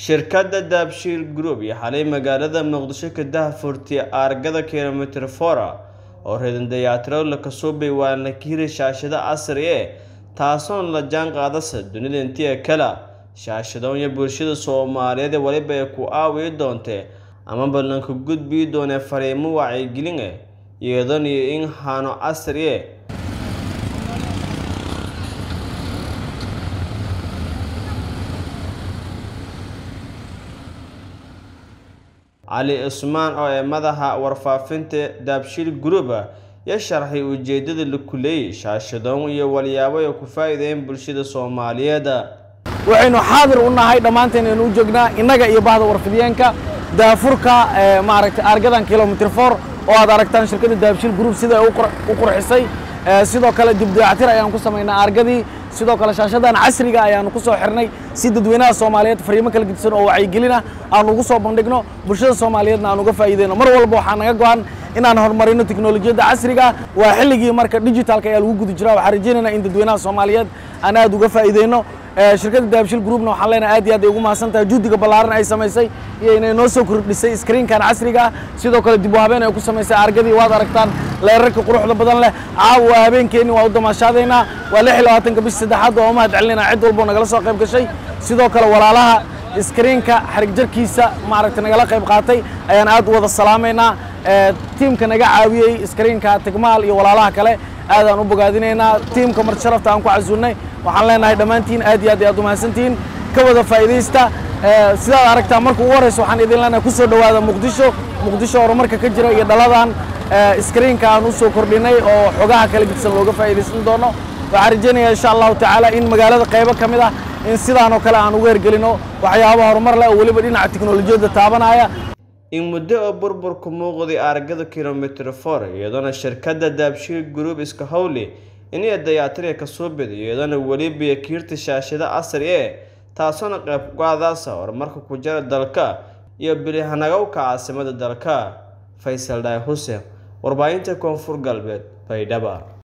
shirkadda daabshiil group iyo xalay magaalada muqdisho ka dahfurtay aargada kilomitir fora oo reedan dayaatirowla kasuubay waana ka hiri shaashado casri ee taasoon la jaan qaadasa dunida intii kale shaashadoon iyo bulshada soomaaliyeed weliba ay ku aawiyi doontee ama ballanka gudbii doonee fariimo wacyigelin eh iyadan iyo in hano casri eh cali cusmaan oo ee madaxa warfaafinta daabshiil group ya sharxay ujeedada la kuleeyay shaashadoon iyo walyaabo ay ku faa'iideeyeen bulshada soomaaliyeed waxaynu xaadir u nahay dhammaanteen aynu u joognaa innaga iyo bahda warfidiyeenka daafurka maaragtay aargadan kilomitr for oo aad aragtaan shirkadda daabshiil group sida ay u qurxisay sidoo kale dib dayactir ayaan ku samaynaa aargadii sidoo kale shaashadan casriga ayaanu ku soo xirnay si dadweynaha soomaaliyeed fariimo kala gedisan oo wacyigelin ah aan ugu soo bandhigno bulshada soomaaliyeedna aan uga faa'iideyno mar walba waxaa naga go-an inaan horumarino teknolojiyadda casriga ah waa xilligii marka digitalka ayaa lagu guda jiraa waxaan rajaynaynaa in dadweynaha soomaaliyeed aan aad uga faa'iideyno shirkadda daabshiil groupna waxaan leenahay aad iyo aad ay ugu mahadsan tahay juhdiga ballaaran ay samaysay iyo inay noo soo kordhisay screenkan casriga ah sidoo kale dib u habeen ay ku samaysay argadii waad aragtaan leerarka quruxda badan leh caawa waa habeenkeenni waa u damaashaadaynaa waa lix iyo labaatanka bish saddexaad oo u mahad celinayna cid walbo nagala soo qayb gashay sidoo kale walaalaha screenka xarig jarkiisa maaragtay nagala qayb qaatay ayaan aad u wada salaamaynaa tiimka naga caawiyey screenka tigmaal iyo walaalaha kale aadaan u bogaadinaynaa tiimka mar sharafta aan ku casuulnay waxaan leenahay dhammaantiin aad iyo aad aad u mahadsantihiin ka wada faa'iidaysta sidaad aragtaa marka ugu horreysa waxaan idin leenahay ku soo dhowaada muqdisho muqdisho horumarka ka jira iyo dhaladan screenka aan u soo kordhinay oo xogaha kala gidsan looga faa'iidaysan doono waxaan rajaynayaa insha allahu tacaala in magaalada qaybo ka mid ah in sidaan oo kale aan uga hergelino waxyaaba horumar leh oo weliba dhinaca teknolojiyadda taabanaya in muddo oo burburku muuqday aargada kilomitr for iyadoona shirkadda daabshiil group iska howli inay dayaatirya ka soo bida iyadoona weliba kiirta shaashado casri ee taasoona qayb qaadaasa horumarka ku jira dalka iyo bilihanagowka caasimada dalka faysal dhaay xuseen warbaahinta koonfur galbeed baydhaba